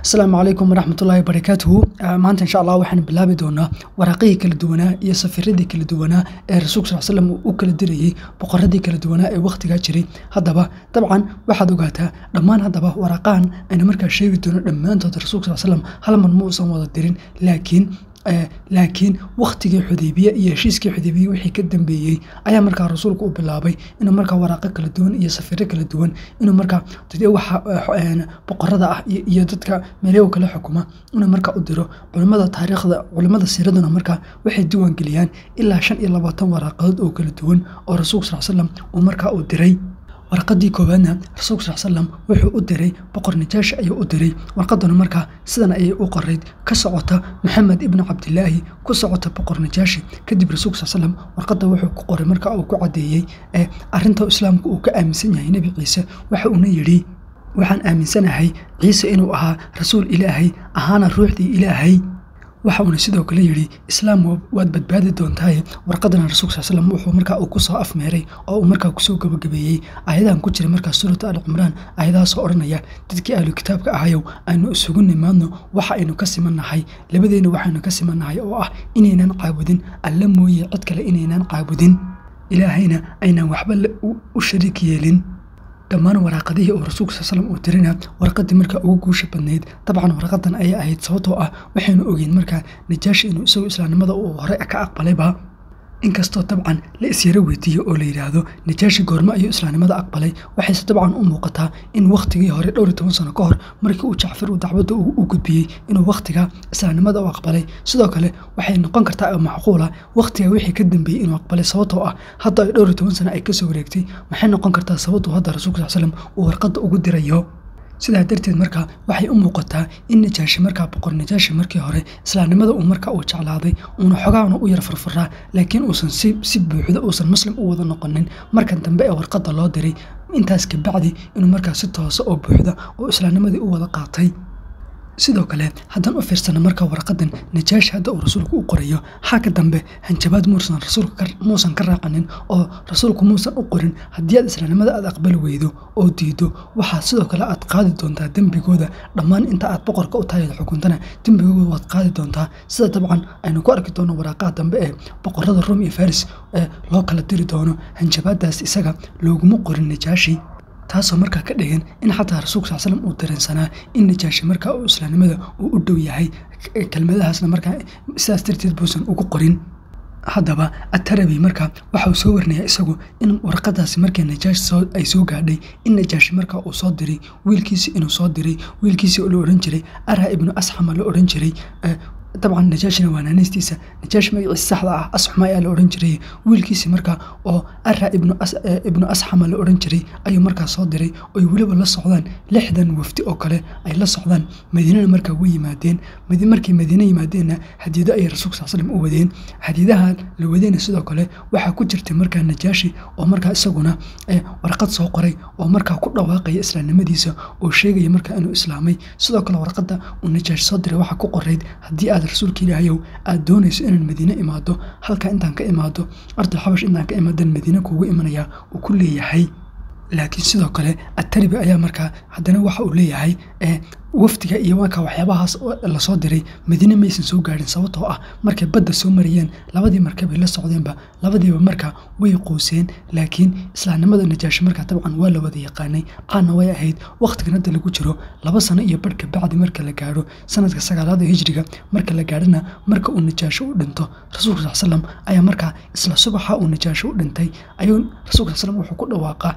asalaamu calaykum waraxmatullaahi barakaatuhu maanta insha allah waxaan bilaabi doonaa waraaqihii kala duwanaa iyo safiradii kala duwanaa ee rasuulka sal slam u kala dirayey boqoradii kala duwanaa ee wakhtigaa jiray haddaba dabcan waxaad ogaataa dhammaan haddaba waraaqahan aynu markaa sheegi doono dhammaantood rasuulka sal slam hal mar ma uusan wada dirin laakiin laakiin wakhtigii xudeybiye iyo heshiiskii xudeybiye wixii ka dambeeyey ayaa markaa rasuulku u bilaabay inuu markaa waraaqo kala duwan iyo safiro kala duwan inuu markaa waxa boqorada ah iyo dadka meeleho kala xukuma inuu markaa u diro culimada taariikhda culimada siiraduna markaa waxay diiwaan geliyaan ilaa shan iyo labaatan waraaqadood oo kala duwan oo rasuulka sal slam uu markaa u diray warqadii koowaadna rasuulka sal slam wuxuu u diray boqor najaashi ayuu u diray warqaduna markaa sidan ayay u qorayd ka socota maxamed ibnu cabdilaahi ku socota boqor najaashi kadib rasuulka sal slam warqadda wuxuu ku qoray marka uu ku caddeeyey ee arrinta islaamka uu ka aaminsan yahay nebi ciise waxa uuna yidhi waxaan aaminsanahay ciise inuu ahaa rasuul ilaahay ahaana ruuxdii ilaahay waxa uuna sidoo kale yidhi islaam waad badbaadi doontaaye warqadana rasuulka sal slam wuxuu markaa uu kusoo afmeeray oo uu markaa kusoo gabagabeeyey ayadahan ku jira markaa suurata al cumraan ayadahaasoo odhanaya dadkii ahlu kitaabka ahayow aynu isugu nimaadno waxa aynu ka simannahay labadeenna waxaynu ka simannahay oo ah inaynan caabudin alla mooye cid kale inaynan caabudin ilaahayna aynan waxba u shariik yeelin dhammaan waraaqadihii oo rasuulka sal slam uu dirina warqadii markaa ugu guusha badnayd dabcan warqadan ayay ahayd sababtoo ah waxaynu ogeyn markaa najaashi inuu isagu islaamnimada uu hore ka aqbalayba inkastoo dabcan la isyaro weydiiyo oo la yidhaahdo najaashi goormo ayuu islaamnimada aqbalay waxayse dabcan u muuqataa in wakhtigii hore dhowr iyo toban sano ka hor markii uu jacfar uu dacwadda u gudbiyey inuu wakhtiga islaamnimada u aqbalay sidoo kale waxay noqon kartaa macquula wakhtiga wixii ka dambeeyey inuu aqbalay sababtoo ah hadda ay dhowr iyo toban sano ay kasoo wareegtay maxay noqon kartaa sababtuu hadda rasuulka sal slam uu warqadda ugu dirayo sidaa darteed markaa waxay u muuqataa in najaashi markaa boqor najaashi markii hore islaamnimada uu markaa uu jeclaaday uuna xogaana u yar farfaraa laakiin uusan si buuxda uusan muslim u wada noqonin markan dambe ee warqadda loo diray intaas kabacdi inuu markaa si toosa oo buuxda oo islaamnimadii u wada qaatay sidoo kale haddaan u fiirsana marka warqadan najaashi hadda uu rasuulku u qorayo xagga dambe hanjabaad muusan rasuulka muusan ka raacanin oo rasuulku muusan u qorin haddii aad islaamnimada aad aqbali weydo oo diido waxaa sidoo kale aad qaadi doontaa dembigooda dhammaan inta aad boqorka u tahay xukuntana dembigooda waad qaadi doontaa sida dabcan aynu ku arki doono waraaqaha dambe ee boqorada rom iyo faris ee loo kala diri doono hanjabaadaas isaga looguma qorin najaashi taasoo markaa ka dhigan in xataa rasuulka sal slam uu dareensanaa in najaashi markaa uu islaamnimada uu u dhow yahay kelmadahaasna markaa sidaas darteed buusan ugu qorin haddaba atarabi markaa waxa uu soo warinayaa isagu in warqadaasi markii najaashi ay soo gaadhay in najaashi markaa uu soo diray wiilkiisi inuu soo diray wiilkiisi la odhan jiray ara ibnu asxama la odhan jiray dabcan najaashina waa naanaystiisa najaashi magaciisa saxda ah asxuma ayaa la odhan jiray wiilkiisi markaa oo ara ibnu asxama la odhan jiray ayuu markaa soo diray oy weliba la socdaan lixdan wafdi oo kale ay la socdaan madiinana markaa way yimaadeen markay madiine yimaadeenna hadiido ayay rasuulka sal slam u wadeen hadiidaha la wadeyna sidoo kale waxaa ku jirtay markaa najaashi oo markaa isaguna warqad soo qoray oo markaa ku dhawaaqaya islaamnimadiisa oo sheegaya markaa inuu islaamay sidoo kale warqadda uu najaashi soo diray waxaa ku qorayd haddii aad rasuulka ilaahayow aad doonayso inaan madiine imaado halkaa intaan ka imaado ardul xabash intaan ka imaadan madiine kuugu imanayaa uu ku leeyahay laakiin sidoo kale ataribi ayaa markaa haddana waxa uu leeyahay wafdiga iyo markaa waxyaabahaas lasoo diray madiine maysan soo gaadhin sababtoo ah markay badda soo marayeen labadii markabay la socdeenba labadiiba markaa way qooseen laakiin islaamnimada najaashi markaa dabcan waa la wada yaqaanay caana way ahayd wakhtigan hadda lagu jiro laba sano iyo barhka bacdi marka la gaadho sanadka sagaalaada hijriga marka la gaadhana marka uu najaashi u dhinto rasuulka sal slam ayaa markaa isla subaxa uu najaashi u dhintay ayuu rasuulka sal slam wuxuu ku dhawaaqaa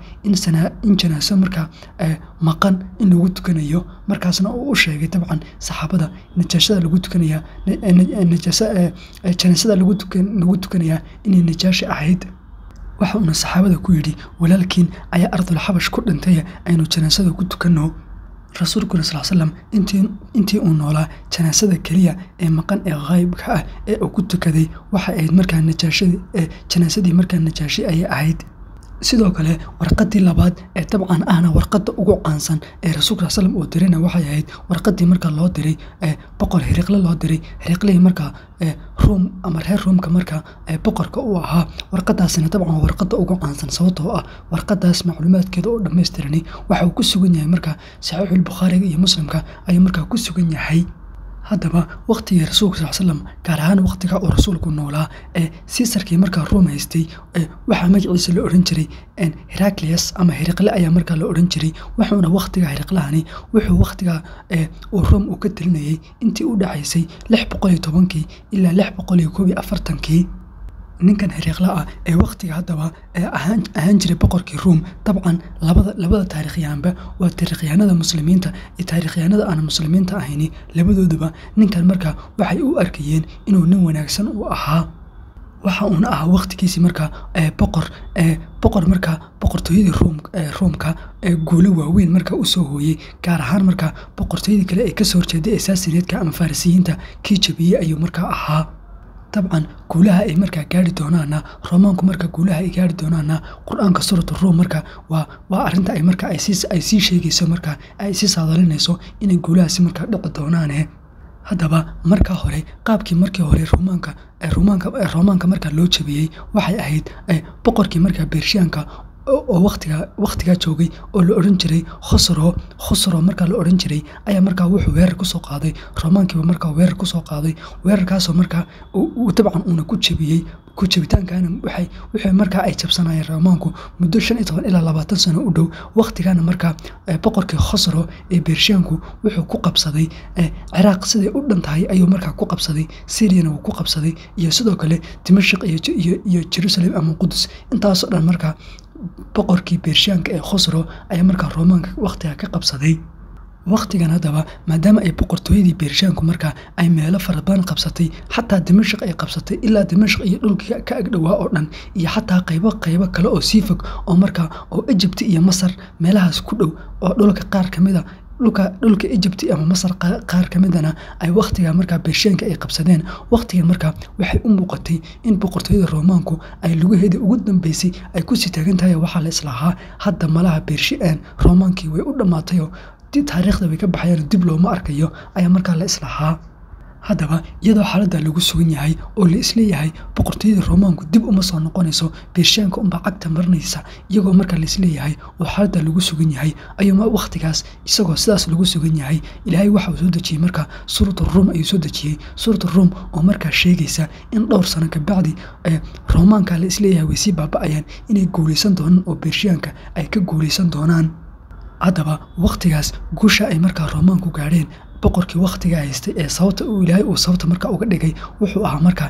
in janaaso markaa maqan in lagu tukanayo markaasna uu u sheegay dabcan saxaabada najaashada lagu tukanayaa janaasada lagu tukanayaa inay najaashi ahayd waxa uuna saxaabada ku yidhi walaalkiin ayaa ardul xabash ku dhintay aynu janaasada ku tukanno rasuulkuna sal slam intii uu noolaa janaasada keliya ee maqan ee haybka ah ee uu ku tukaday waxay ahayd markaa najaasadii janaasadii markaa najaashi ayay ahayd sidoo kale warqadii labaad ee dabcan ahna warqada ugu caansan ee rasuulka sal slam uu dirayna waxay ahayd warqadii markaa loo diray ee boqor hiriqle loo diray hiriqlihii markaa ruum ama reer ruumka markaa boqorka u ahaa warqadaasina dabcan warqada ugu caansan sababtoo ah warqadaas macluumaadkeeda oo dhammaystirani waxa uu ku sugan yahay markaa saxiixulbukhaariga iyo muslimka ayuu markaa ku sugan yahay haddaba waktigii rasuulka sal slam gaar ahaan waktiga uu rasuulku noolaa ee siisarkii markaa ruum haystay waxaa magaciisa la odhan jiray heraklias ama hiriqle ayaa markaa la odhan jiray wuxuuna waktiga hiriqlahani wuxuu waktiga uu ruum uu ka telinayay intii u dhaxaysay lix boqol iyo tobankii ilaa lix boqol iyo koob iyo afartankii ninkan hiriiqla ah ee waktiga haddaba ahaan jiray boqorkii ruum dabcan labada taarikhyahanba waa taarikhyahanada muslimiinta iyo taarikhyahanada aan muslimiinta ahayni labadooduba ninkan markaa waxay u arkayeen inuu nin wanaagsan u ahaa waxa uuna ahaa waktigiisii markaa boqor boqor markaa boqortooyadii ruumka guulo waaweyn markaa usoo hooyey gaar ahaan markaa boqortooyadii kale ee kasoo horjeeday esaasineedka ama farisiyiinta kii jabiyey ayuu markaa ahaa dabcan guulaha ay markaa gaari doonaana romaanku marka guulaha ay gaari doonaana qur-aanka suuratu ruum marka waa waa arinta ay marka ay sii sheegayso marka ay sii saadalinayso inay guulahaasi markaa dhici doonaane haddaba markaa hore qaabkii markii hore rumaanka rumaanka romaanka markaa loo jabiyey waxay ahayd boqorkii markaa beershiyaanka oo watiga wakhtigaa joogay oo la odhan jiray khosro khosro markaa la odhan jiray ayaa markaa wuxuu weerar kusoo qaaday romaankiiba markaa weerar kusoo qaaday weerarkaasoo markaa dabcan uuna ku jabiyey ku jabitaankana waxay wixii markaa ay jabsanayeen romaanku muddo shan iyo toban ilaa labaatan sano u dhow wakhtigana markaa boqorkii khosro ee beershiyaanku wuxuu ku qabsaday ciraaq siday u dhan tahay ayuu markaa ku qabsaday syriana wuu ku qabsaday iyo sidoo kale dimashik iyo jerusalem ama qudus intaasoo dhan markaa boqorkii beershiyaanka ee khosro ayaa markaa romaanka wakhtiga ka qabsaday wakhtigan haddaba maadaama ay boqortooyadii beershaanku markaa ay meelo fara badan qabsatay xataa dimashik ay qabsatay ilaa dimashik iyo dhulkii ka agdhowaa oo dhan iyo xataa qaybo qaybo kale oo sii fog oo markaa oo ejibti iyo masar meelahaas ku dhow oo dhulka qaar ka mid a dhulka dhulka ejibti ama masar qaar ka midana ay wakhtiga markaa beershaanka ay qabsadeen wakhtigan markaa waxay u muuqatay in boqortooyada roomaanku ay lugaheedii ugu dambeysay ay kusii taagan tahay waxaa la islahaa hadda malaha beershiaan roomaankii way u dhammaatayoo taariikhda way ka baxayaan dib looma arkayo ayaa markaa la islahaa haddaba iyadoo xaaladda lagu sugan yahay oo la isleeyahay boqortooyada roomaanku dib uma soo noqonayso beershaanka unbaa cagta marinaysa iyagoo markaa la isleeyahay oo xaaladda lagu sugan yahay ayuu wakhtigaas isagoo sidaas lagu sugan yahay ilaahay waxa uu soo dejiyey markaa suuratu ruum ayuu soo dejiyey suuratu ruum oo markaa sheegaysa in dhowr sano kabacdi roomaanka la isleeyahay way sii baaba-ayaan inay guulaysan doonaan oo beershaanka ay ka guulaysan doonaan haddaba wakhtigaas guusha ay markaa roomaanku gaadheen boqorkii wakhtiga haystay ee sababta uu ilaahay uu sababta markaa uga dhigay wuxuu ahaa markaa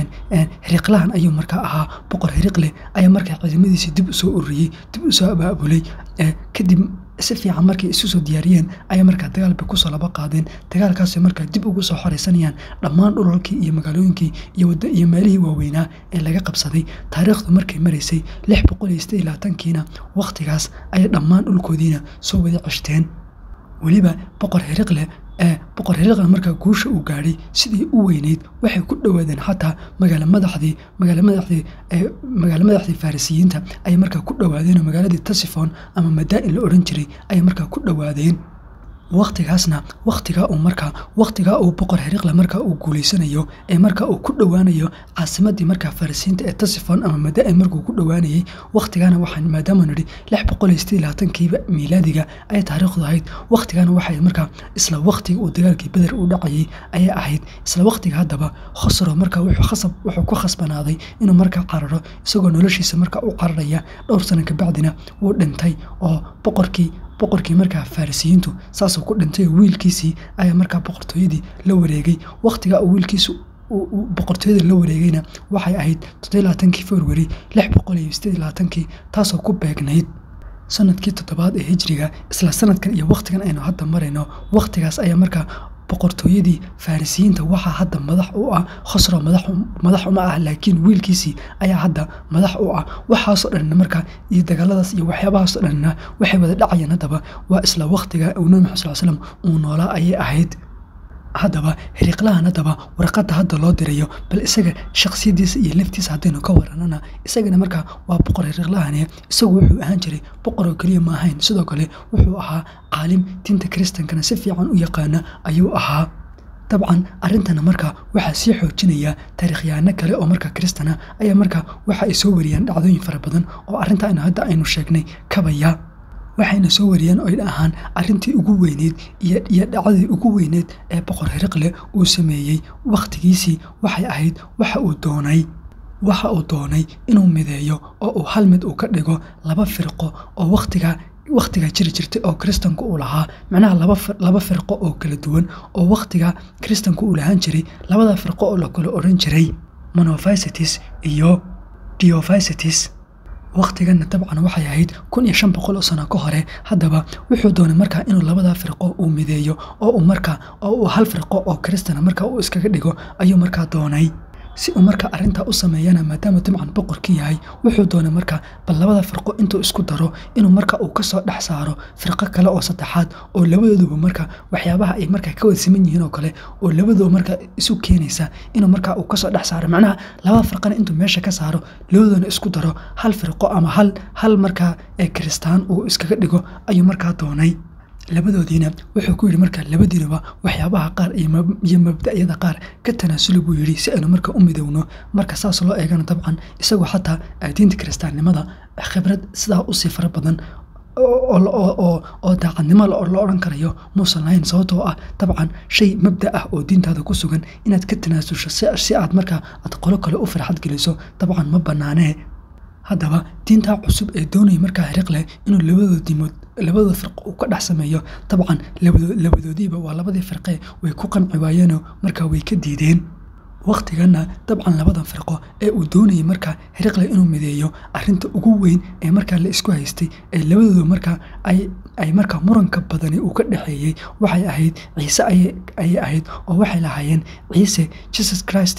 hiriqlahan ayuu markaa ahaa boqor hiriqle ayaa markaa ciidamadiisii dib usoo ururiyey dib usoo abaabulay kadib si fiican markay isu soo diyaariyeen ayaa markaa dagaal bay kusoo laba qaadeen dagaalkaasay markaa dib ugu soo xoreysanayaan dhammaan dhulalkii iyo magaalooyinkii iyo meelihii waaweynaa ee laga qabsaday taariikhdu markay maraysay lix boqol iyo sideed iyo labaatankiina wakhtigaas ayay dhammaan dhulkoodiina soo wada ceshteen weliba boqor hiriqle ee boqor hiriqle markaa guusha uu gaadhay sidii u weyneyd waxay ku dhowaadeen xataa magaala madaxdii magaala madaxdii magaala madaxdii farisiyiinta ayay markaa ku dhowaadeenoo magaaladii tasifon ama madaa-in la odhan jiray ayay markaa ku dhowaadeen wakhtigaasna wakhtigaa uu markaa wakhtigaa uu boqor hiriqle markaa uu guulaysanayo ee markaa uu ku dhowaanayo caasimadii markaa farisiinta ee tasifon ama madaa-in markuu ku dhowaanayay wakhtigaana waxaan maadaama nidhi lix boqol iyo sideed labaatankiiba miilaadiga ayay taariikhdu ahayd wakhtigaana waxay markaa isla wakhtiga uu dagaalkii beder uu dhacayay ayay ahayd isla wakhtiga haddaba khosro markaa wuxuu khasab wuxuu ku khasbanaaday inuu markaa cararo isagoo noloshiisa markaa u cararaya dhowr sano kabacdina wuu dhintay oo boqorkii boqorkii markaa farisiyiintu saasuu ku dhintay oo wiilkiisii ayaa markaa boqortooyadii la wareegay wakhtigaa uu wiilkiisu boqortooyada la wareegayna waxay ahayd toddobaatankii februari lix boqol iyo sideed labaatankii taasoo ku beegnayd sanadkii toddobaad ee hijriga isla sanadkan iyo wakhtigan aynu hadda marayno wakhtigaas ayaa markaa boqortooyadii farisiyiinta waxaa hadda madax u ah khosro madax uma ah laakiin wiilkiisii ayaa hadda madax u ah waxaasoo dhanna markaa iyo dagaaladaas iyo waxyaabahaasoo dhanna waxay wada dhacayeen haddaba waa isla wakhtiga uu nabi maxamed sal slam uu noolaa ayay ahayd haddaba hiriqlahan haddaba warqadda hadda loo dirayo bal isaga shaksiyadiisa iyo laftiisa haddaynu ka waranana isagana markaa waa boqor hiriqlahane isagu wuxuu ahaan jiray boqor oo keliya ma ahayn sidoo kale wuxuu ahaa caalim diinta kiristankana si fiican u yaqaana ayuu ahaa dabcan arrintana markaa waxaa sii xoojinaya taariikhyahanno kale oo markaa kiristana ayaa markaa waxa ay soo wariyaan dhacdooyin fara badan oo arrinta hadda aynu sheegnay kabaya waxayna soo wariyeen oy dhahaan arrintii ugu weyneyd iyo dhacdadii ugu weyneyd ee boqor hiriqle uu sameeyey wakhtigiisii waxay ahayd waxa uu doonay waxa uu doonay inuu mideeyo oo uu hal mid uu ka dhigo laba firqo oo wakhtiga wakhtigaa jiri jirtay oo kiristanku uu lahaa macnaha laba firqo oo kala duwan oo wakhtiga kiristanku uu lahaan jiray labada firqo oo la kala odhan jiray monophysitis iyo diophysitis wakhtiganna dabcan waxay ahayd kun iyo shan boqol oo sano ka hore haddaba wuxuu doonay markaa inuu labadaa firqo uu mideeyo oo uu markaa oo uu hal firqo oo kiristana markaa uu iskaga dhigo ayuu markaa doonay si uu markaa arrintaa u sameeyana maadaama dabcan boqorkii yahay wuxuu doonay markaa bal labada firqo intuu isku daro inuu marka uu kasoo dhex saaro firqo kale oo saddexaad oo labadooduba marka waxyaabaha ay markaa ka wada siman yihiin oo kale oo labadooba markaa isu keenaysa inuu markaa uu kasoo dhex saaro macnaha labada firqana intuu meesha ka saaro labadoona isku daro hal firqo ama hal hal markaa ee kiristaan uu iskaga dhigo ayuu markaa doonay labadoodiina wuxuu ku yidhi marka labadiinaba waxyaabaha qaar iyo mabda'yada qaar ka tanaasuli buu yidhi si aynu marka u midowno marka saas loo eegana dabcan isagoo xataa diinta kiristaannimada khibrad sidaa usii fara badan oo daacadnimo la odhan karayo muusan lahayn sababtoo ah dabcan shay mabda ah oo diintaada ku sugan inaad ka tanaasusho si aad markaa aad qolo kale u farxad geliso dabcan ma bannaanee haddaba diintaa cusub ee doonaya markaa hiriqle inuu labadooda diimood labadooda firqo uu ka dhex sameeyo dabcan labadoodiiba waa labadii firqee way ku qanci waayeenoo markaa way ka diideen wakhtiganna dabcan labadan firqo ee uu doonayay markaa hiriqle inuu mideeyo arrinta ugu weyn ee markaa la isku haystay ee labadooda markaa ay markaa muranka badani uu ka dhexeeyey waxay ahayd ciise ayay ahayd oo waxay lahaayeen ciise jesus christ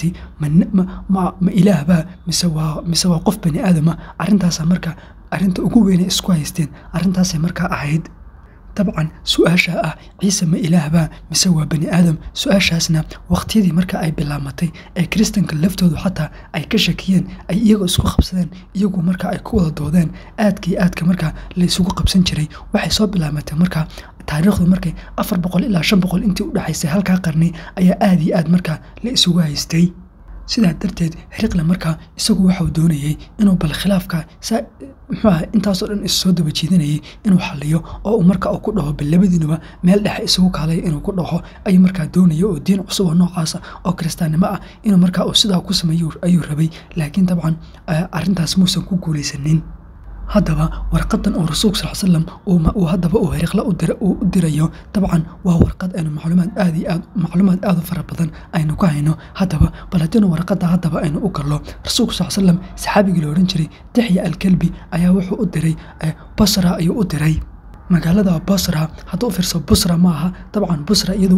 ma ilaahbaa mise waa qof bani aadama arrintaasa markaa arrinta ugu weynay isku haysteen arrintaasay markaa ahayd dabcan su-aasha ah ciise ma ilaahbaa mise waa bani aadam su-aashaasna wakhtiyadii marka ay bilaabmatay ee kiristanka laftoodu xataa ay ka shakiyeen ay iyagoo isku qabsadeen iyagu marka ay ku wada doodeen aadkii aadka markaa la isugu qabsan jiray waxay soo bilaabmatay markaa taariikhdu markay afar boqol ilaa shan boqol intii u dhexaysay halkaa qarni ayaa aad iyo aad markaa la isugu haystay sidaa darteed hiriqle markaa isagu waxau doonayey inuu bal khilaafka muxuu aha intaasoo dhan is soo daba jiidanayay inuu xaliyo oo uu marka uu ku dhaho bal labadiinuba meel dhexe isugu kaalay inuu ku dhaho ayuu markaa doonaya oo diin cusub oo noocaasa oo kiristaannimo ah inuu markaa uu sidaa ku sameeyo ayuu rabay laakiin dabcan arrintaas muusan ku guulaysanin haddaba warqadan oo rasuulka sal slam uu haddaba uu hiriqle u dirayo dabcan waa warqad aynu macluumaad aad iyo aad macluumaad aad u fara badan aynu ku hayno haddaba bal haddiinu warqadda haddaba aynu u gallo rasuulka sal slam saxaabigii la odhan jiray dixya alkelbi ayaa wuxuu u diray basra ayuu u diray magaalada basra hadduu fiirso busra ma aha dabcan busra iyadu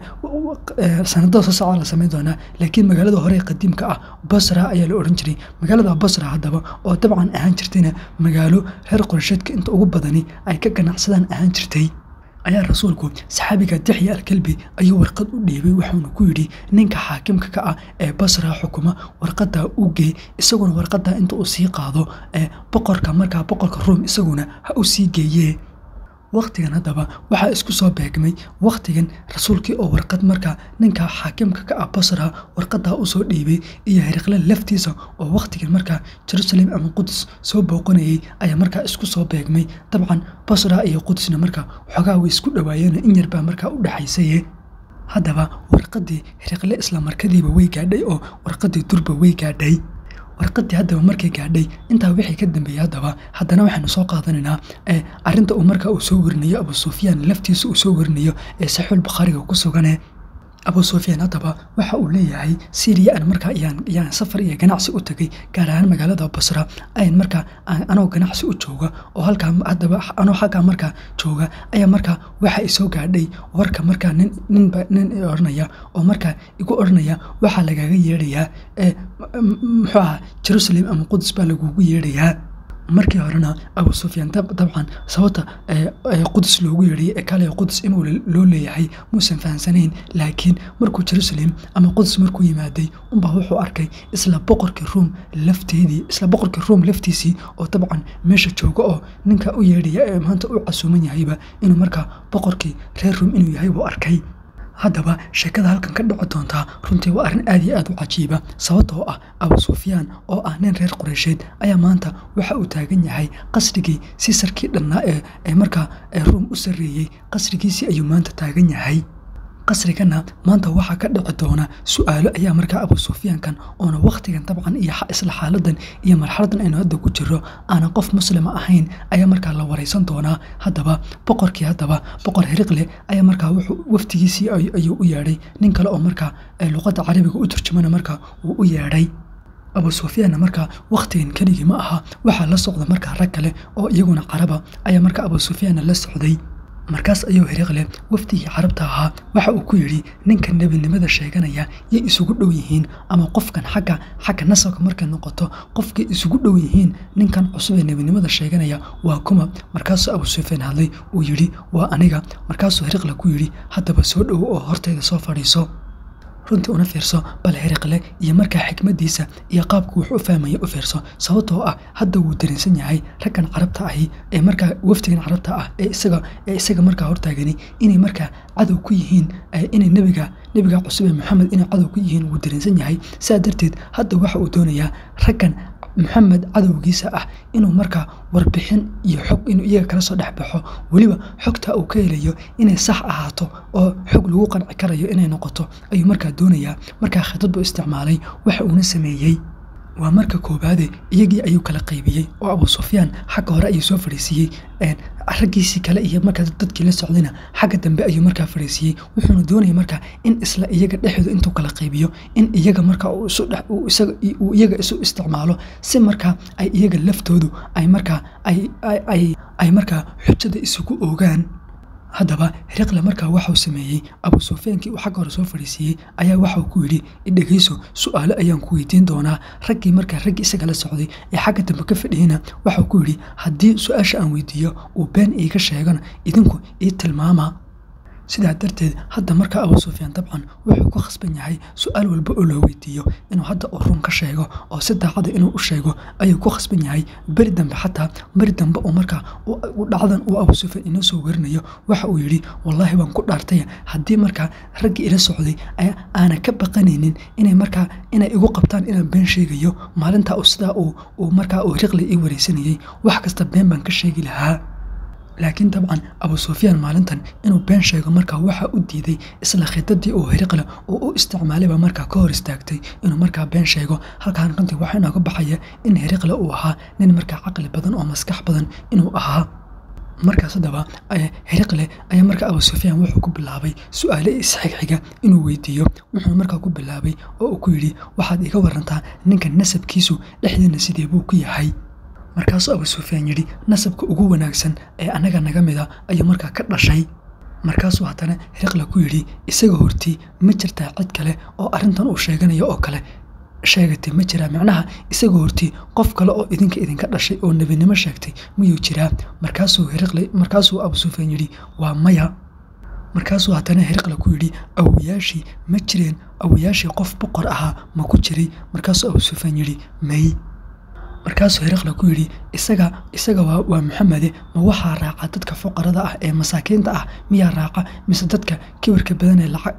sanadada soo socda la samayn doonaa laakiin magaalada hore qadiimka ah basra ayaa la odhan jiray magaalada basra haddaba oo dabcan ahaan jirtayna magaalo reer qorsheedka inta ugu badani ay ka ganacsadaan ahaan jirtay ayaa rasuulku saxaabiga dixya alkelbi ayuu warqad u dhiibay wuxuuna ku yidhi ninka xaakimka ka ah ee basra xukuma warqadaa u gey isaguna warqadaa inta uu sii qaado ee boqorka markaa boqorka ruom isaguna ha u sii geeyee wakhtigan haddaba waxaa isku soo beegmay wakhtigan rasuulkii oo warqad markaa ninka xaakimka ka ah basra warqadaa usoo dhiibay iyo hiriqle laftiisa oo wakhtigan markaa jerusalem ama qudus soo booqanayay ayaa markaa isku soo beegmay dabcan basra iyo qudusna markaa waxoogaa way isku dhawaayeen in yarbaa markaa u dhexaysaye haddaba warqadii hiriqle isla markadiiba way gaadhay oo warqadii durba way gaadhay warqadii haddaba markay gaadhay intaa wixii ka dambeeyey haddaba haddana waxaynu soo qaadanaynaa arinta uu markaa uu soo warinayo abu sufyaan laftiisa uu soo warinayo ee saxiixul bukhaariga ku sugane abu sufyaan haddaba waxa uu leeyahay syriya aan markaa yaan safar iyo ganacsi u tagay gaar ahaan magaalada basra ayan markaa anoo ganacsi u jooga oo halkaa haddaba anoo halkaa markaa jooga ayaa markaa waxa i soo gaadhay warka markaa nin ninba nin i odhanaya oo markaa igu odhanaya waxaa lagaga yeedhayaa muxuu aha jerusalem ama qudus baa lagugu yeedhayaa markii horena abu sufyaan dabcan sababta qudus loogu yeedhiyay ee kale qudus inuu loo leeyahay muusan fahamsanayn laakiin markuu jerusalem ama qudus markuu yimaaday unbaa wuxuu arkay isla boqorkii ruom lafteedii isla boqorkii ruom laftiisii oo dabcan meesha jooga oo ninka u yeedhaya ee maanta u casuuman yahayba inuu markaa boqorkii reer ruom inuu yahay buu arkay haddaba sheekada halkan ka dhici doontaa runtii waa arrin aad iyo aad u cajiiba sababtoo ah abu sufyaan oo ah nin reer qureysheed ayaa maanta waxa uu taagan yahay qasrigii siisarkii dhannaa ee markaa ruum u sarreeyey qasrigiisii ayuu maanta taagan yahay qasrigana maanta waxaa ka dhici doona su-aalo ayaa markaa abu sufyaankan oona wakhtigan dabcan iyo isla xaaladan iyo marxaladan aynu hadda ku jiro aanan qof muslima ahayn ayaa markaa la wareysan doonaa haddaba boqorkii haddaba boqor heriqle ayaa markaa wuxuu waftigiisii ayuu u yeedhay nin kale oo markaa luqadda carabiga u turjumana markaa uu u yeedhay abu sufyaanna markaa wakhtigan keligii ma aha waxaa la socda markaa rag kale oo iyaguna caraba ayaa markaa abu sufyaanna la socday markaas ayuu heriqle wafdigii carabta ahaa waxa uu ku yidhi ninka nebinimada sheeganaya yay isugu dhow yihiin ama qofkan xagga xagga nasabka markay noqoto qofkay isugu dhow yihiin ninkan cusub ee nebinimada sheeganaya waa kuma markaasuu abu sufyaan hadlay uu yidhi waa aniga markaasuu heriqle ku yidhi haddaba soo dhowo oo hortayda soo fadhiiso runtii una fiirso bal heriqle iyo markaa xikmadiisa iyo qaabku wax u fahmaya u fiirso sababtoo ah hadda wuu dareensan yahay raggan carabta ahi ee markaa wafdigan carabta ah ee isaga ee isaga markaa hortaagani inay markaa cadow ku yihiin inay nebiga nebiga cusub ee maxamed inay cadow ku yihiin wuu dareensan yahay saa darteed hadda waxa uu doonayaa raggan maxamed cadowgiisa ah inuu markaa warbixin iyo xog inuu iyaga kala soo dhex baxo weliba xogta uu ka helayo inay sax ahaato oo xog lagu qanci karayo inay noqoto ayuu markaa doonayaa markaa khidad buu isticmaalay waxa uuna sameeyey waa marka koobaade iyagii ayuu kala qaybiyey oo abu sufyaan xagga hore ayuu soo fadhiisiiyey raggiisii kale iyo markaa dadkii la socdayna xagga dambe ayuu markaa fadhiisiiyey wuxuuna doonaya markaa in isla iyaga dhexdooda intuu kala qaybiyo in iyaga markaa uu iyaga isu isticmaalo si markaa ay iyaga laftoodu ay markaa ay markaa xujada isugu ogaan haddaba heriqle markaa waxau sameeyey abu sufyaankii uu xagga hore soo fadhiisiiyey ayaa waxau ku yidhi idhegeyso su-aalo ayaan ku weydiin doonaa raggii markaa raggii isaga la socday ee xagga dambe ka fadhiyeyna waxau ku yidhi haddii su-aasha aan weydiiyo uu been iiga sheegana idinku ii tilmaama sidaa darteed hadda markaa abu sufyaan dabcan wuxuu ku khasban yahay su-aal walba oo loo weydiiyo inuu hadda uu run ka sheego oo si daacada inuu u sheego ayuu ku khasban yahay beri dambe xataa beri dambe uu markaa dhacdan uu abu sufyaan inoo soo werinayo waxa uu yidhi wallaahi baan ku dhaartay haddii markaa raggii ila socday aanan ka baqanaynin inay markaa inay igu qabtaan inaan been sheegayo maalintaa sidaa uu markaa uu riqli ii wareysanayey wax kasta been baan ka sheegi lahaa laakiin dabcan abu sufyaan maalintan inuu been sheego markaa waxaa u diiday isla khidadii uu heriqle oo u isticmaalayba markaa ka hor istaagtay inuu markaa been sheego halkaan runtii waxaa inooga baxaya in heriqle uu ahaa nin markaa caqli badan oo maskax badan inuu ahaa markaas haddaba heriqle ayaa markaa abu sufyaan wuxuu ku bilaabay su-aale isxigxiga inuu weydiiyo wuxuu markaa ku bilaabay oo uu ku yidhi waxaad iga warantaa ninka nasabkiisu dhexdiina sidee buu ku yahay markaasuu abu sufyaan yidhi nasabka ugu wanaagsan ee annaga naga mida ayuu markaa ka dhashay markaasuu haddana heriqle ku yidhi isaga hortii ma jirtaa cid kale oo arrintan uu sheeganayo oo kale sheegatay ma jiraa macnaha isaga hortii qof kale oo idinka idinka dhashay oo nebinimo sheegtay miyuu jiraa markaasuu heriqle markaasuu abu sufyaan yidhi waa maya markaasuu haddana heriqle ku yidhi awoyaashii ma jireen awoyaashii qof boqor ahaa ma ku jiray markaasuu abu sufyaan yidhi may markaasuu heriqle ku yidhi isaga isaga waa maxamede ma waxaa raaca dadka fuqarada ah ee masaakiinta ah miyaa raaca mise dadka kibirka badan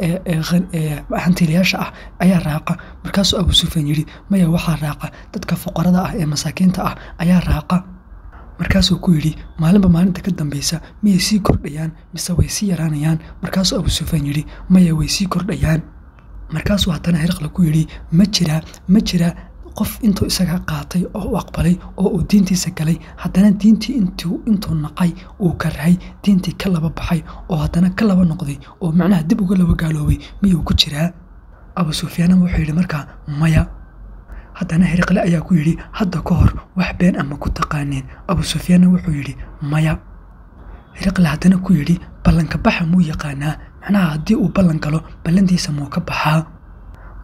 ee hantiilayaasha ah ayaa raaca markaasuu abu sufyaan yidhi maya waxaa raaca dadka fuqarada ah ee masaakiinta ah ayaa raaca markaasuu ku yidhi maalinba maalinta ka dambeysa miyay sii kordhayaan mise way sii yaraanayaan markaasuu abu sufyaan yidhi maya way sii kordhayaan markaasuu haddana heriqle ku yidhi ma jiraa ma jiraa qof intuu isaga qaatay oo u aqbalay oo uu diintiisa galay haddana diintii intuu naqay uu karahay diintii ka laba baxay oo haddana ka laba noqday oo macnaha dib uga laba gaaloobay miyuu ku jiraa abu sufyaana wuxuu yidhi markaa maya haddana heriqle ayaa ku yidhi hadda ka hor wax been ama ku taqaaneen abu sufyaanna wuxuu yidhi maya heriqle haddana ku yidhi ballanka baxa muu yaqaanaa macnaha haddii uu ballan galo ballantiisa muu ka baxaa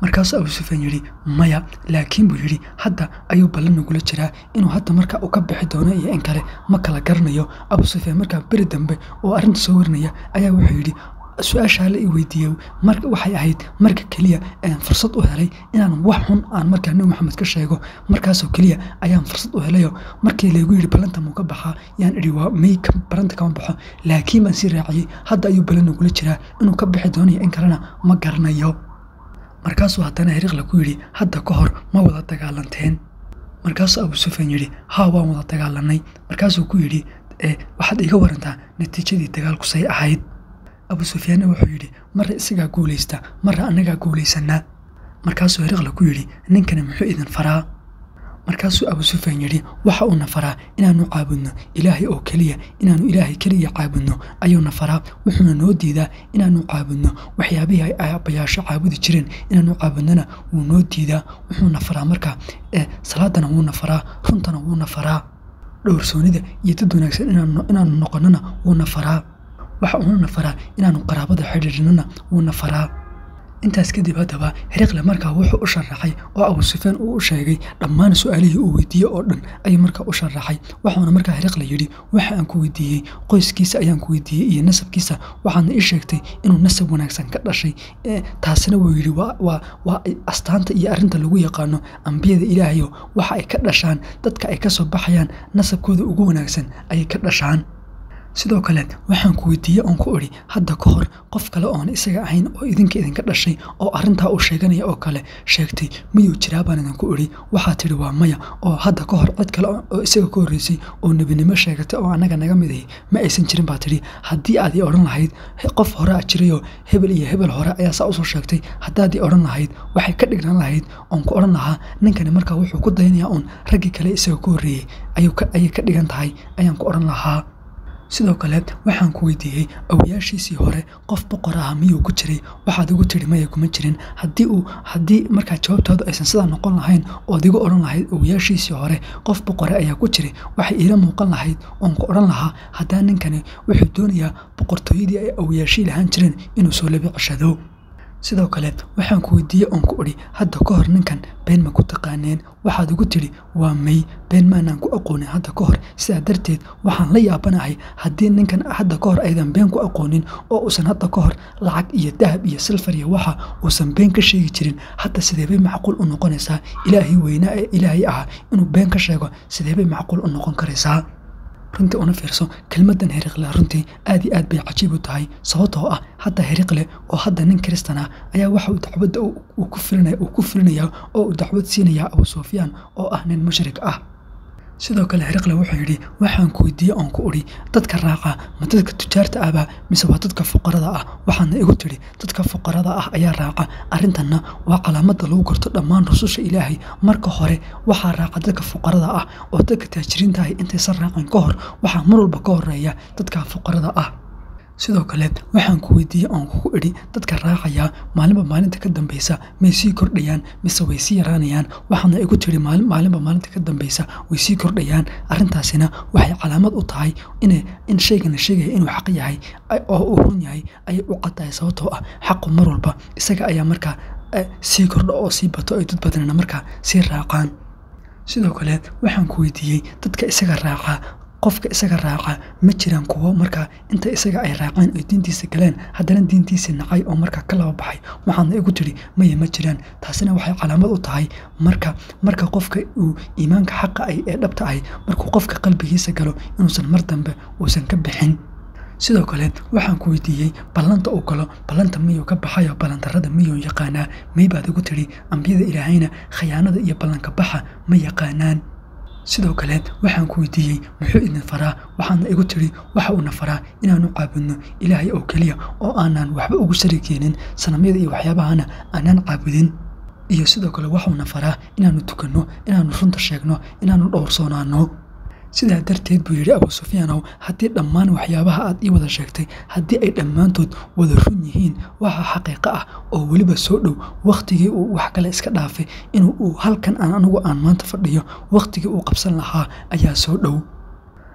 markaasuu abu sufyaan yidhi maya laakiin buu yidhi hadda ayuu ballan nagula jiraa inuu hadda marka uu ka bixi doono iyo in kale ma kala garanayo abu sufyaan markaa beri dambe oo arrinta soo warinaya ayaa wuxuu yidhi su-aashaa la i weydiiyey mar waxay ahayd marka keliya aan fursad u helay inaan wax xun aan markaa nebi maxamed ka sheego markaasoo keliya ayaan fursad u helayo markii laygu yidhi ballanta muu ka baxaa yaan idhi waa may ballanta kama baxo laakiin baan sii raaciyey hadda ayuu ballan nagula jiraa inuu ka bixi doonayo in kalena ma garanayo markaasuu haddana hiriqla ku yidhi hadda ka hor ma wada dagaalanteen markaasuu abu sufyaan yidhi haa waan wada dagaalanay markaasuu ku yidhi waxaad iiga warantaa natiijadii dagaalku say ahayd abu sufyaanna wuxuu yidhi marra isagaa guulaysta marra annagaa guulaysanaa markaasuu hiriqla ku yidhi ninkani muxuu idin faraa markaasuu abu sufyaan yidhi waxa uuna faraa inaanu caabudno ilaahay oo keliya inaanu ilaahay keliya caabudno ayuuna faraa wuxuuna noo diidaa inaanu caabudno waxyaabihii ay aabbayaasho caabudi jireen inaanu caabudnona wuu noo diidaa wuxuuna faraa markaa salaadana wuuna faraa runtana wuuna faraa dhowrsoonida iyo dad wanaagsan inaanu noqonnona wuuna faraa waxa uunana faraa inaanu qaraabada xidhiidhnana wuuna faraa intaas kadib haddaba hiriqle markaa wuxuu u sharaxay oo abu sufyaan uu u sheegay dhammaan su-aalihii uu weydiiyey oo dhan ayuu markaa u sharaxay waxauna markaa hiriqle yidhi waxa aan ku weydiiyey qoyskiisa ayaan ku weydiiyey iyo nasabkiisa waxaadna ii sheegtay inuu nasab wanaagsan ka dhashay taasina wuu yidhi waa astaanta iyo arrinta lagu yaqaano ambiyada ilaahayo waxa ay ka dhashaan dadka ay ka soo baxayaan nasabkooda ugu wanaagsan ayay ka dhashaan sidoo kale waxaan ku weydiiyey oon ku idhi hadda ka hor qof kale oon isaga ahayn oo idinka idinka dhashay oo arrintaa uu sheeganaya oo kale sheegtay miyuu jiraa baan idinku idhi waxaa tidhi waa maya oo hadda ka hor cid kale oo isaga ka horreysay oo nebinimo sheegatay oo annaga naga mid ahi ma aysan jirin baa tidhi haddii aad ii odhan lahayd qof hore a jirayoo hebel iyo hebel hore ayaa saa usoo sheegtay haddaad ii odhan lahayd waxay ka dhignan lahayd oon ku odhan lahaa ninkani markaa wuxuu ku dayanayaa uun raggii kale isaga ka horreeyey ayay ka dhigan tahay ayaan ku odhan lahaa sidoo kale waxaan ku weydiiyey awayaashiisii hore qof boqor ah miyuu ku jiray waxaad igu tidhi maya kuma jirin haddii uu haddii markaa jawaabtaadu aysan sidaa noqon lahayn ood igu odhan lahayd awayaashiisii hore qof boqore ayaa ku jiray waxay iila muuqan lahayd oon ku odhan lahaa haddaa ninkani wuxuu doonayaa boqortooyadii ay awayaashii lahaan jireen inuu soo labi ceshado sidoo kale waxaan ku weydiiyey oon ku idhi hadda ka hor ninkan been ma ku taqaaneen waxaad igu tidhi waa may been maanaan ku aqoonin hadda ka hor sidaa darteed waxaan la yaabanahay haddii ninkan hadda ka hor aydan been ku aqoonin oo uusan hadda ka hor lacag iyo dahab iyo silfar iyo waxa uusan been ka sheegi jirin hadda sideebay macquul u noqonaysaa ilaahay weynaa ee ilaahay ahaa inuu been ka sheego sideebay macquul u noqon karaysaa runtii una fiirso kelmaddan heriqle runtii aad iyo aad bay cajiib u tahay sababtoo ah hadda heriqle oo hadda nin kristan ah ayaa waxa uu dacwadda uu ku fulinayaa oo uu dacwad siinayaa abu sufyaan oo ah nin mushrik ah sidoo kale heriqle wuxuu yidhi waxaan ku weydiiyey oon ku idhi dadka raaca ma dadka tujaarta ahba mise waa dadka fuqarada ah waxaadna igu tidhi dadka fuqarada ah ayaa raaca arrintanna waa calaamadda lagu garto dhammaan rususha ilaahay marka hore waxaa raaca dadka fuqarada ah oo dadka taajiriinta ahi intaysan raacin ka hor waxaa mar walba ka horeeya dadka fuqarada ah sidoo kale waxaan ku weydiiyey oon kugu idhi dadka raacayaa maalinba maalinta ka dambeysa may sii kordhayaan mise way sii yaraanayaan waxaana igu tiri maalinba maalinta ka dambeysa way sii kordhayaan arrintaasina waxay calaamad u tahay in shaygana sheegaya inuu xaq yahay oo uu run yahay ayay u caddahay sababtoo ah xaqu mar walba isaga ayaa markaa sii kordho oo sii bato ay dad badanna markaa sii raacaan sidoo kale waxaan ku weydiiyey dadka isaga raaca qofka isaga raaca ma jiraan kuwo markaa inta isaga ay raaceen oy diintiisa galeen haddana diintiisa nacay oo markaa ka laba baxay waxaadna igu tidhi maya ma jiraan taasina waxay calaamad u tahay marka marka qofka uu iimaanka xaqa ay ee dhabta ahy markuu qofka qalbigiisa galo inuusan mar dambe uusan ka bixin sidoo kale waxaan ku weydiiyey ballanta uu galo ballanta miyuu ka baxayo ballantarrada miyuu yaqaanaa may baad igu tidhi ambiyada ilaahayna khayaanada iyo ballanka baxa ma yaqaanaan sidoo kale waxaan ku weydiiyey muxuu idin faraa waxaadna igu tidhi waxa uuna faraa inaanu caabudno ilaahay oo keliya oo aanaan waxba ugu shari keenin sanamyada iyo waxyaabahana aanaan caabudin iyo sidoo kale waxuuna faraa inaanu tukanno inaanu runta sheegno inaanu dhowrsoonaano sidaa darteed buu yidhi abu sufyaanow haddii dhammaan waxyaabaha aad ii wada sheegtay haddii ay dhammaantood wada run yihiin waxa xaqiiqo ah oo weliba soo dhow wakhtigii uu wax kale iska dhaafay inuu uu halkan aan anigu aan maanta fadhiyo wakhtigii uu qabsan lahaa ayaa soo dhow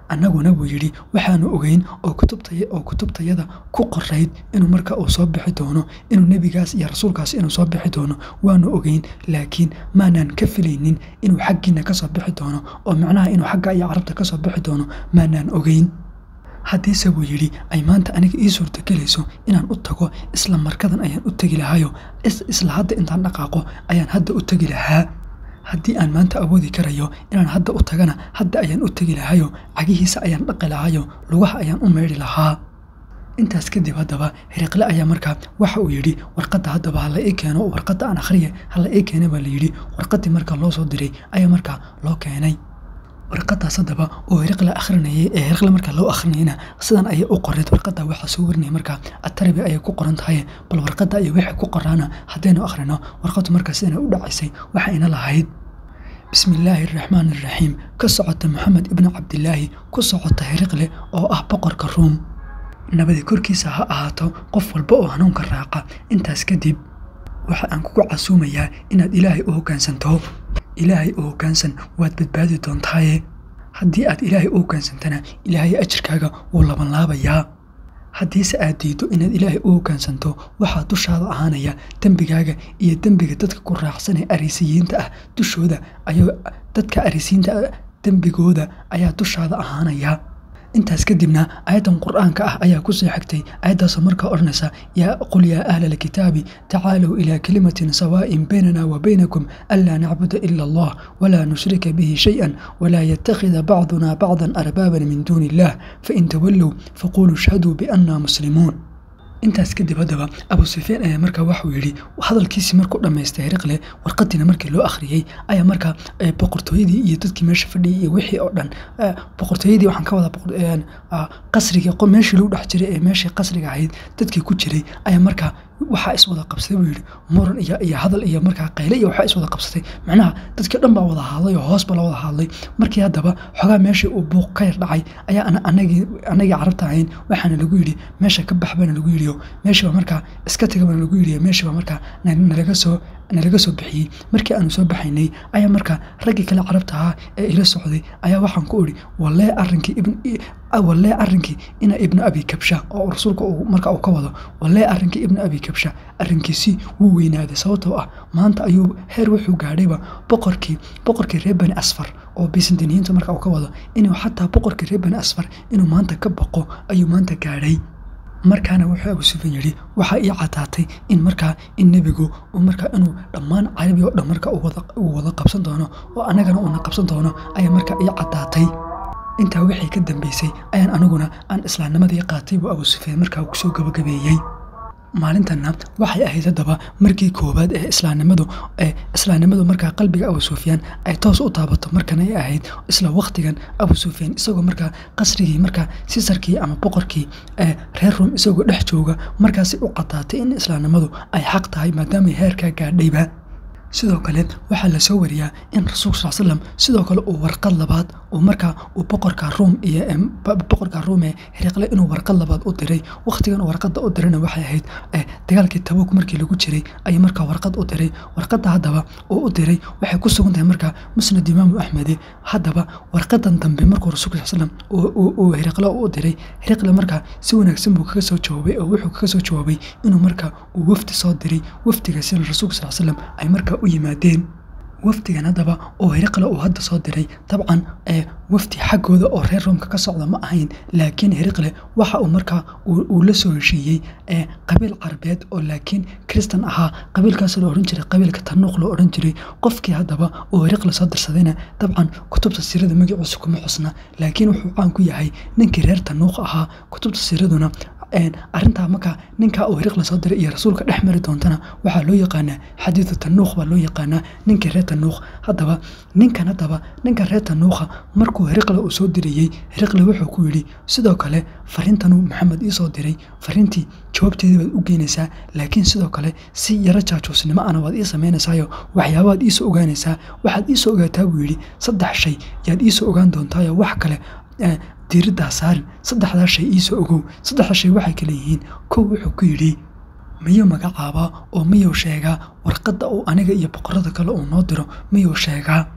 annaguna buu yidhi waxaanu ogeyn oo kutubtaoo kutubtayada ku qorayd inuu marka uu soo bixi doono inuu nebigaas iyo rasuulkaas inuu soo bixi doono waanu ogeyn laakiin maanaan ka filaynin inuu xaggiina ka soo bixi doono oo macnaha inuu xagga iyo carabta ka soo bixi doono maanaan ogeyn haddiise buu yidhi ay maanta aniga ii suurtagelayso inaan u tago isla markadan ayaan u tegi lahayo isla hadda intaan dhaqaaqo ayaan hadda u tegi lahaa haddii aan maanta awoodi karayo inaan hadda u tagana hadda ayaan u tegi lahayo cagihiisa ayaan dhaqi lahayo lugaha ayaan u meydhi lahaa intaas kadib haddaba hiriqle ayaa markaa waxa uu yidhi warqadda haddaba hala ii keeno warqadda aan akhriye hala ii keena baa la yidhi warqaddii markaa loo soo diray ayaa markaa loo keenay warqadaas haddaba oo hiriqle akhrinayay ee hiriqle markaa loo akhrinayna sidan ayay u qoreed warqadda waxaa soo warinaya markaa atarabi ayay ku qoran tahay bal warqadda iyo wixii ku qoraana haddaynu akhrino warqaddu markaa sidana u dhacaysay waxayna lahayd bismi illaahi araxmaan araxiim ka socota moxamed ibni cabdilaahi ku socota hiriqle oo ah boqorka ruum nabadi korkiisa ha ahaato qof walba oo hanuunka raaca intaas kadib waxa aan kugu casuumayaa inaad ilaahay u hoggaansanto ilaahay u hoggaansan waad badbaadi doontaaye haddii aad ilaahay u hoggaansantana ilaahay ajirkaaga wuu labanlaabayaa haddiise aad diiddo inaad ilaahay u hoggaansanto waxaa dushaada ahaanaya dembigaaga iyo dembiga dadka ku raacsan ee arisiyiinta ah dushooda ayuu dadka arisiyiinta dembigooda ayaa dushaada ahaanaya intaas kadibna aayaddan qur-aanka ah ayaa ku soo xigtay aayaddaasoo markaa odhanaysa yaa qul yaa ahla alkitaabi tacaalow ilaa kalimatin sawaa'in baynana wa baynakum anlaa nacbuda ila allah walaa nushrika bihi shay-an walaa yattakhida bacduna bacdan arbaaban min duuni illah fain tawallow faquluu ishhaduu biannaa muslimuun intaas kadib haddaba abu sufyaan ayaa markaa waxuu yidhi hadalkiisii markuu dhammaystay hiriqle warqadiina markii loo akhriyey ayaa markaa boqortooyadii iyo dadkii meesha fadhiyay iyo wixii oo dhan boqortooyadii waxaan ka wadaa qasrigii meeshii lagu dhex jiray ee meeshii qasriga ahayd dadkii ku jiray ayaa markaa waxaa iswada qabsaday buu yidhi muran iyo iyo hadal iyo markaa qayle iyo waxaa iswada qabsatay macnaha dadkii dhan baa wada hadlay oo hoosba la wada hadlay markii haddaba xogaa meeshii uu buuq ka yar dhacay ayaa anagii anagii carabta ahayn waxaana lagu yidhi meesha ka bax baana lagu yidhi meeshiiba markaa iska taga baana lagu yidhi meeshiiba markaa nalaga soo nalaga soo bixiyey markii aanu soo baxaynay ayaa markaa raggii kale carabta ahaa ee ila socday ayaa waxaan ku idhi walee arrinkii ibn walee arrinkii ina ibnu abi kabsha oo rasuulka marka uu ka wado walee arrinkii ibnu abi kabsha arrinkiisii wuu weynaaday sababtoo ah maanta ayuu heer wuxuu gaadhayba boqorkii boqorkii reer bani asfar oo bisantiniyiinta marka uu ka wado inuu xataa boqorkii reer bani asfar inuu maanta ka baqo ayuu maanta gaadhay markaana wuxuu abu sufyan yidhi waxaa ii cadaatay in markaa in nebigu markaa inuu dhammaan carabi oo dhan marka uu wada qabsan doono oo annagana uuna qabsan doono ayaa markaa ii cadaatay intaa wixii ka dambeysay ayaan aniguna aan islaamnimadii qaatay buu abu sufyaan markaa kusoo gabagabeeyey maalintanna waxay ahayd haddaba markii koowaad ee islaamnimadu ee islaamnimadu markaa qalbiga abu sufyaan ay toos u taabato markan ay ahayd isla wakhtigan abu sufyaan isagoo markaa qasrigii markaa sisarkii ama boqorkii ee reer rum isagoo dhex jooga markaasi u cadaatay in islaamnimadu ay xaq tahay maadaamay heerkaa gaadhayba sidoo kale waxaa la soo wariyaa in rasuulka sal slam sidoo kale uu warqad labaad uu markaa uu boqorka ruum iyo boqorka ruum ee hiriqle inuu warqad labaad u diray wakhtigan warqadda u dirayna waxay ahayd dagaalkii tabuuk markii lagu jiray ayuu markaa warqad u diray warqadda haddaba uu u diray waxay ku sugan tahay markaa musnad imaamu axmede haddaba warqadan dambe markuu rasuulka sal slam uu hiriqle u diray hiriqle markaa si wanaagsan buu kaga soo jawaabay oo wuxuu kaga soo jawaabay inuu markaa uu wafdi soo diray wafdigaasina rasuulka sal slam ay markaa u yimaadeen wafdigan haddaba oo hiriqle uu hadda soo diray dabcan ee wafdi xaggooda oo reer roomka ka socda ma ahayn laakiin hiriqle waxa uu markaa uu la soo heshiiyey ee qabiil carabeed oo laakiin kristan ahaa qabiilkaas la odhan jiray qabiilka tanuuq loo odhan jiray qofkii haddaba uu hiriqle soo dirsadayna dabcan kutubta siirada magaciisa kuma xusna laakiin wuxuu caan ku yahay ninkii reer tanuuq ahaa kutubta siiraduna arrintaa markaa ninkaa uu hiriqle soo diray iyo rasuulka dhex mari doontana waxaa loo yaqaanaa xadiidu tanuuq baa loo yaqaanaa ninkii reer tanuuq haddaba ninkan haddaba ninka reer tanuuqa markuu hiriqle uu soo dirayey hiriqle wuxuu ku yidhi sidoo kale fariintanuu maxamed ii soo diray fariintii jawaabteedii baad u geynaysaa laakiin sidoo kale si yaro jaajuusnimo ana waad ii samaynaysaayo waxyaabaad iisoo ogaanaysaa waxaad iisoo ogaataa buu yidhi saddex shay yaad iisoo ogaan doontaayo wax kale diiraddaa saarin saddexdaa shay iisoo ogow saddexda shay waxay kale yihiin kow wuxuu ku yidhi miyuu magacaabaa oo miyuu sheegaa warqadda uu aniga iyo boqorada kale uu noo diro miyuu sheegaa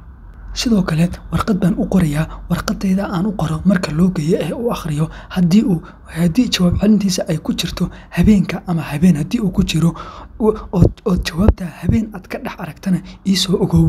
sidoo kale warqad baan u qorayaa warqadayda aan u qoro marka loo geeyo ee u akhriyo haddii uu haddii jawaab celintiisa ay ku jirto habeenka ama habeen haddii uu ku jiro ood jawaabta habeen aad ka dhex aragtana iisoo ogow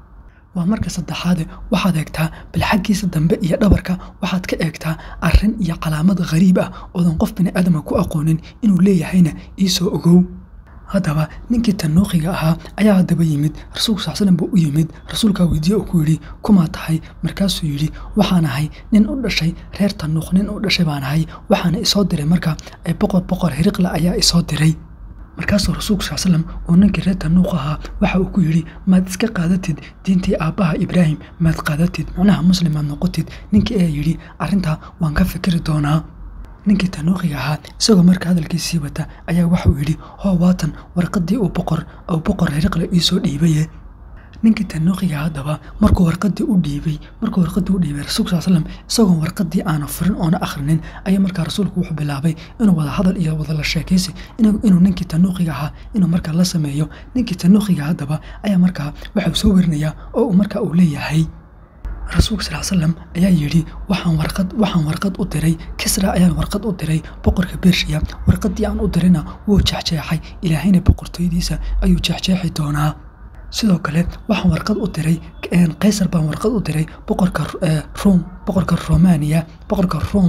waa marka saddexaade waxaad eegtaa bal xaggiisa dambe iyo dhabarka waxaad ka eegtaa arrin iyo calaamad khariib ah oodan qof bini aadama ku aqoonin inuu leeyahayna iisoo ogow haddaba ninkii tanuuqiga ahaa ayaa haddaba yimid rasuulku sal slam buu u yimid rasuulkaa weydiye uu ku yidhi kumaa tahay markaasuu yidhi waxaan ahay nin u dhashay reer tanuuq nin u dhashay baan ahay waxaana isoo diray marka boqor boqor hiriqla ayaa isoo diray markaasuu rasuulku sal slam uu ninkii reer tanuuq ahaa waxa uu ku yidhi maad iska qaadatid diintii aabbaha ibraahim maad qaadatid macnaha muslim maad noqotid ninkii ayaa yidhi arrintaa waan ka fikiri doonaa ninkii tanuuqiga ahaa isagoo marka hadalkiisii wata ayaa waxauu yidhi hoo waatan warqadii uu boqor uu boqor hiriqle iisoo dhiibaye ninkii tanuuqiga haddaba markuu warqadii u dhiibay markuu warqadii u dhiibay rasuulku sal slam isagoon warqadii aana furin oona akhrinin ayaa markaa rasuulku wuxuu bilaabay inuu wada hadal iyo wada la sheekaysi inuu ninkii tanuuqiga ahaa inuu markaa la sameeyo ninkii tanuuqiga haddaba ayaa markaa waxau soo werinayaa oo uu markaa uu leeyahay rasuulka sal slam ayaa yidhi waxaan warqad waxaan warqad u diray kisra ayaan warqad u diray boqorka bershiya warqadii aan u dirayna wuu jexjeexay ilaahayna boqortooyadiisa ayuu jexjeexi doonaa sidoo kale waxaan warqad u diray kaysar baan warqad u diray boqorka rom boqorka romania boqorka rom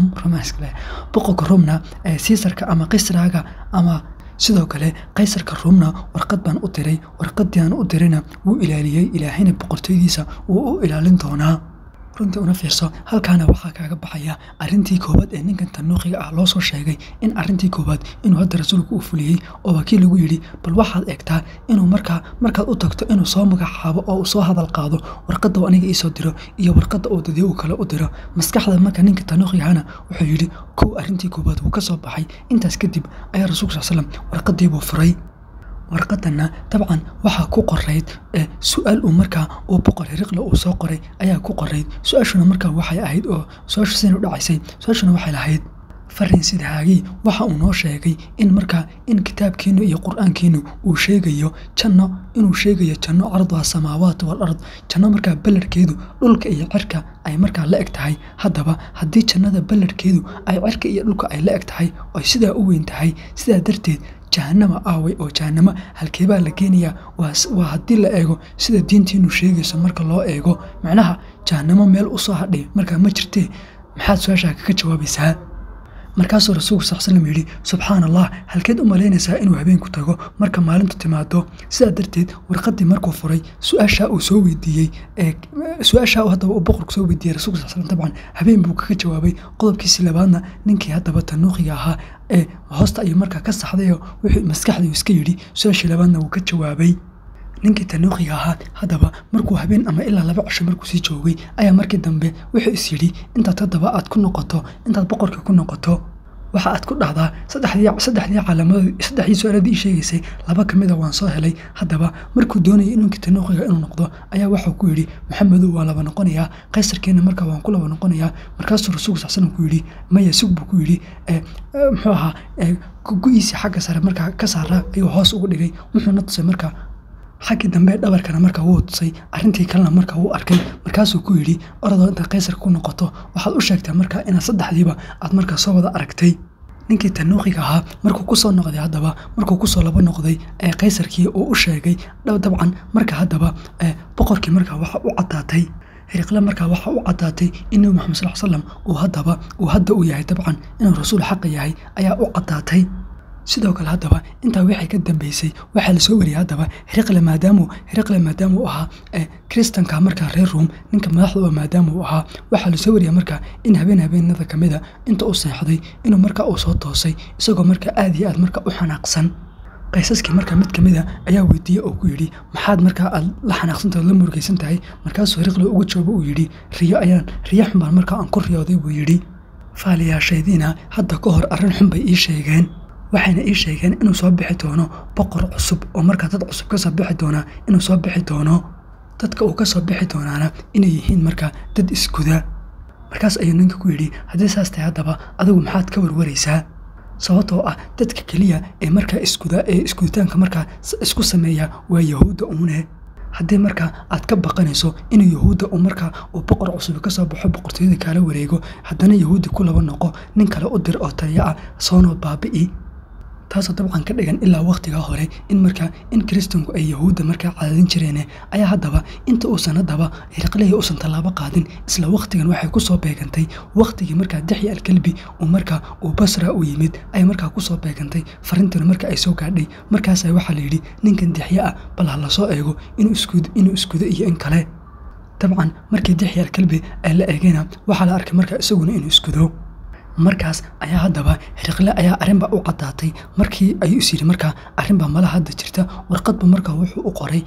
boqorka romna siisarka ama kisraga ama sidoo kale kaysarka ruumna warqad baan u diray warqadii aan u dirayna wuu ilaaliyey ilaahayna boqortooyadiisa wuu u ilaalin doonaa runtii una fiirso halkaana waxaa kaaga baxaya arrintii koowaad ee ninkan tanuuqiga ah loo soo sheegay in arrintii koowaad inuu hadda rasuulku u fuliyey oo wakiil lagu yidhi bal waxaad eegtaa inuu markaa markaad u tagto inuu soo magacaabo oo uu soo hadal qaado warqadda uu aniga iisoo diro iyo warqadda uu dadii uu kale u diro maskaxda marka ninka tanuuqigahana wuxuu yidhi kow arrintii koowaad wuu ka soo baxay intaas kadib ayaa rasuulku sal slam warqadiibuu furay warqadanna dabcan waxaa ku qorayd su-aal uu markaa uu boqor hiriqle uu soo qoray ayaa ku qorayd su-aashuna markaa waxay ahayd oo su-aashu sidan u dhacaysay su-aashuna waxay lahayd farin sidahaagii waxa uu noo sheegay in markaa in kitaabkiinu iyo qur-aankiinu uu sheegayo janno inuu sheegayo janno carduha samaawaat wal ard janno markaa ballarhkeedu dhulka iyo cirka ay markaa la eg tahay haddaba haddii jannada ballarhkeedu ay cirka iyo dhulka ay la eg tahay oy sidaa u weyn tahay sidaa darteed jahanama aaway oo jahanamo halkeebaa la geenayaa waa haddii la eego sida diintiinu sheegayso marka loo eego macnaha jahanamo meel u soo hadhay markaa ma jirtee maxaad su-aashaa kaga jawaabaysaa markaasuu rasuulku sal slam yidhi subxaan allah halkeed u malaynaysaa inuu habeenku tago marka maalintu timaado sidaa darteed warqadii markuu furay su-aashaa uu soo weydiiyey su-aashaa haddaba uu boqorku soo weydiiyey rasulka sal slam dabcan habeen buu kaga jawaabay qodobkiisii labaadna ninkii haddaba tanuuqiga ahaa ee hoosta ayuu markaa ka saxdayoo wuxuu maskaxdii iska yidhi su-aashii labaadna wuu ka jawaabay ninkii tanuuqiga ahaa haddaba markuu habeen ama ilaa laba cisho markuu sii joogay ayaa markii dambe wuxuu is yidhi intaad haddaba aad ku noqoto intaad boqorka ku noqoto waxa aad ku dhahdaa saddexdii calaamadood saddexdii su-aaladii ii sheegaysay laba ka mida waan soo helay haddaba markuu doonayay inunkii tanuuqiga inuu noqdo ayaa waxuu ku yidhi maxamedow waan laba noqonayaa kaysarkeenna markaa waan ku laba noqonayaa markaasuu rasuulku sal slam ku yidhi maya sug buu ku yidhi muxuu ahaa gu-iisii xagga sare markaa ka saara ayuu hoos ugu dhigay wuxuuna tusay markaa xaggii dambe dhabarkana markaa wuu tusay arrintii kalena markaa wuu arkay markaasuu ku yidhi orodoo intaad kaysarka ku noqoto waxaad u sheegtaa markaa inaad saddexdiiba aad markaa soo wada aragtay ninkii tanuuqiga ahaa markuu kusoo noqday haddaba markuu kusoo laba noqday ee kaysarkii uu u sheegay dabcan marka haddaba boqorkii markaa waxa u caddaatay hiriqle markaa waxa u caddaatay in nebi maxamed sal slam uu haddaba uu hadda u yahay dabcan inuu rasuul xaqa yahay ayaa u caddaatay sidoo kale haddaba intaa waxay ka dambeysay waxaa lasoo wariyay haddaba hiriqle maadaamu hiriqle maadaama uu ahaa kristanka markaa reer ruom ninka madaxda oo maadaama uu ahaa waxaa lasoo wariyay markaa in habeen habeenada ka mida inta u seexday inuu markaa uu soo toosay isagoo markaa aad iyo aad markaa u xanaaqsan qaysaskii markaa mid ka mida ayaa weydiiyey oo ku yidhi maxaad markaa aad la xanaaqsantahay ood la murugaysan tahay markaasuu hiriqle uga joogo uu yidhi riyo ayaan riyo xun baan markaa aan ku riyooday buu yidhi faaliyaashaydiina hadda ka hor arrin xun bay ii sheegeen waxayna ii sheegeen inuu soo bixi doono boqor cusub oo markaa dad cusub ka soo bixi doonaa inuu soo bixi doono dadka uu ka soo bixi doonaana inay yihiin markaa dad isguda markaas ayuu ninka ku yidhi haddii saas tahay haddaba adigu maxaad ka warwaraysaa sababtoo ah dadka keliya ee markaa isguda ee isguditaanka markaa isku sameeya waa yahuudda uune haddii markaa aad ka baqanayso inuu yahuudda uu markaa uu boqor cusub ka soo baxo boqortooyada kaala wareego haddana yahuuddi ku laba noqo nin kale u dir oo taliya ah soonoo baabi'i taasoo dabcan ka dhigan ilaa wakhtigaa hore in markaa in kiristanku ay yahuudda markaa cadaadin jireene ayaa haddaba inta uusan haddaba hiraqlihii uusan tallaabo qaadin isla wakhtigan waxay kusoo beegantay wakhtigii markaa dixya alkalbi uu markaa uu basra u yimid ay markaa kusoo beegantay farintuna marka ay soo gaadhay markaasa waxaa layidhi ninkan dixye ah bal ha lasoo eego inuu iskudo iyo in kale dabcan markii dixya alkalbi ay la eegayna waxaa la arkay markaa isaguna inuu iskudo markaas ayaa haddaba hiriqle ayaa arrinba u caddaatay markii ayuu is yidhi markaa arrinbaa mala hadda jirta warqadba markaa wuxuu u qoray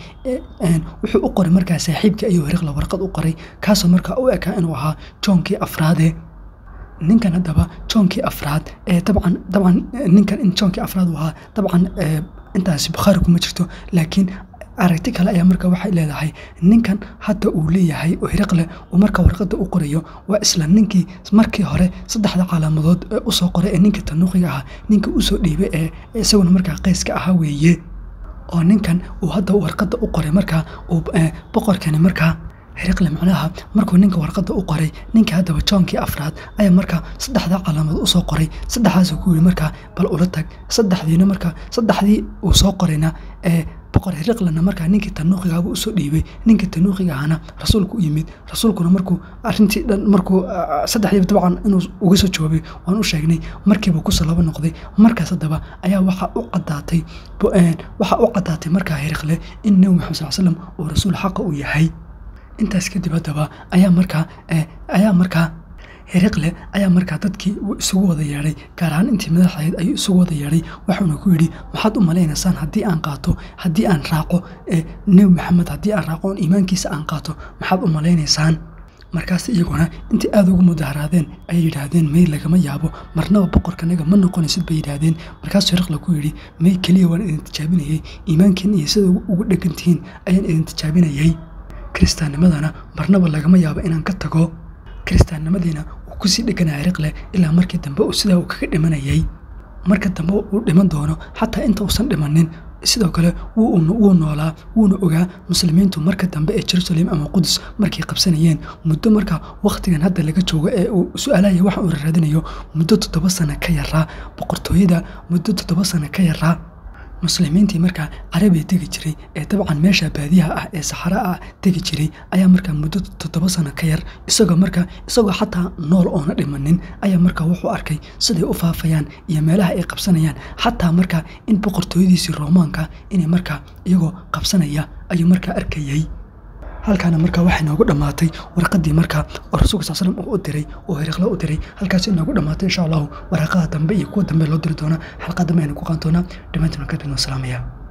wuxuu u qoray markaa saaxiibkii ayuu hiriqle warqad u qoray kaasoo markaa u ekaa inuu ahaa joonkii afraade ninkan haddaba joonkii afraad ee dabcan dabcan ninkan in joonkii afraad uu ahaa dabcan intaasi bukhaari kuma jirto laakiin aragti kale ayaa marka waxay leedahay ninkan hadda uu leeyahay oo hiriqle uu marka warqadda u qorayo waa isla ninkii markii hore saddexda calaamadood ee usoo qoray ee ninka tanuuqiga ahaa ninka usoo dhiibay ee isaguna markaa qeyska ahaa weeye oo ninkan uu hadda warqadda u qoray markaa uu boqorkani markaa hiriqle macnaha markuu ninka warqadda u qoray ninka haddaba joonkii afraad ayaa markaa saddexdaa calaamadood usoo qoray saddexdaasuu ku yidhi markaa bal ula tag saddexdiina markaa saddexdii uu soo qorayna ee boqor hiriqlena markaa ninkii tanuuqigaaba usoo dhiibay ninkii tanuuqiga ahana rasuulku u yimid rasuulkuna markuu arintii dhan markuu saddexdiiba dabcan inuu uga soo jawaabay waan u sheegnay markiiba kusoo laba noqday markaas haddaba ayaa waxaa u caddaatay waxaa u caddaatay markaa hiriqle in nebi maxamed sal slam uu rasuul xaqa uu yahay intaas kadib haddaba ayaa markaa ayaa markaa hiriqle ayaa markaa dadkii isugu wada yeedhay gaar ahaan intii madaxahayd ayuu isugu wada yeedhay waxuuna ku yidhi maxaad u malaynaysaan haddii aan qaato haddii aan raaco nebi maxamed haddii aan raaco oon iimaankiisa aan qaato maxaad u malaynaysaan markaas iyaguna intii aada ugu mudaharaadeen ayay yidhaahdeen may lagama yaabo marnaba boqorkanaga ma noqonaysid bay yidhaahdeen markaasuu hiriqle ku yidhi may keliya waan idin tijaabinayay iimaankiin iyo sida ugu dhegan tihiin ayaan idin tijaabinayay kiristaannimadana marnaba lagama yaabo inaan ka tago kiristaannimadiina uu kusii dheganaa hiriqle ilaa markii dambe uu sidaa uu kaga dhimanayay marka dambe uu dhiman doono xataa inta uusan dhimanin sidoo kale wuu noolaa wuuna ogaa muslimiintu marka dambe ee jerusalem ama qudus markay qabsanayeen muddo markaa wakhtigan hadda laga joogo ee uu su-aalaya waxa uu raadinayo muddo toddoba sano ka yaraa boqortooyada muddo toddoba sano ka yaraa muslimiintii markaa carabiya tegi jiray ee dabcan meesha baadiyaha ah ee saxara ah tegi jiray ayaa markaa muddo toddoba sano ka yar isagoo markaa isagoo xataa nool oona dhimanin ayaa markaa wuxuu arkay siday u faafayaan iyo meelaha ay qabsanayaan xataa markaa in boqortooyadiisii roomaanka inay markaa iyagoo qabsanaya ayuu markaa arkayay halkaana markaa waxay noogu dhammaatay warqadii markaa oo rasuulka sal slam uu u diray oo hiriqle u diray halkaas inoogu dhammaatay insha allahu waraaqada dambe iyo kuwa dambe loo diri doona xalqa dambe aynu ku qaan doonaa dhammaantiin markaa bidno salaamaya